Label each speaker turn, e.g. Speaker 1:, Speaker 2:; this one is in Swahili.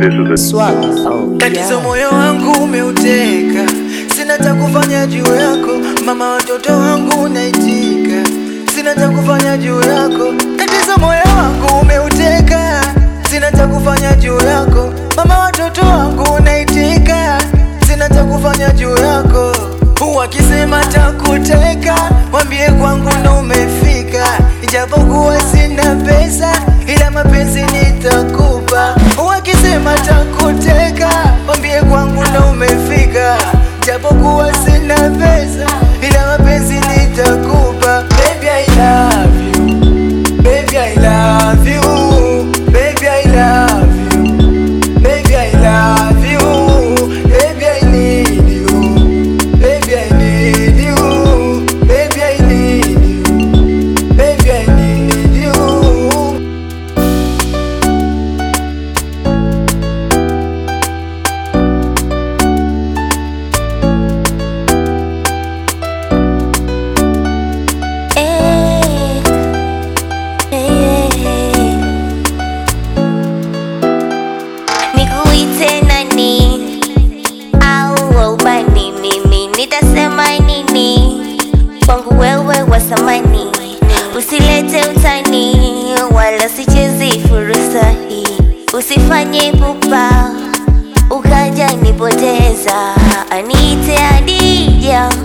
Speaker 1: This is a
Speaker 2: Swag. Oh,
Speaker 3: Tatizo
Speaker 2: yeah.
Speaker 3: moyo wangu umeuteka, sina cha kufanya juu yako mama, watoto wangu naitika, sina cha kufanya juu yako. Tatizo moyo wangu umeuteka, sina cha kufanya juu yako mama, watoto wangu naitika, sina cha kufanya juu yako. Wakisema takuteka, mwambie kwangu ndo umefika, ijapokuwa sina pesa, ila mapenzi nitakupa. Wakisema takuteka, mwambie kwangu ndo umefika, japokuwa sina pesa, ila mapenzi nitakupa. Baby I love you, baby I love you, baby I love you, baby I love you, baby I need you. Baby, I need you. Baby, I need you. Baby, I need you.
Speaker 4: Eh, eh, eh. Nikuite nani au waubani? Mimi nitasema nini kwangu wewe wa samani? Usilete utani wala sichezi fursa hii, usifanye pupa ukaja nipoteza. Aniite Adija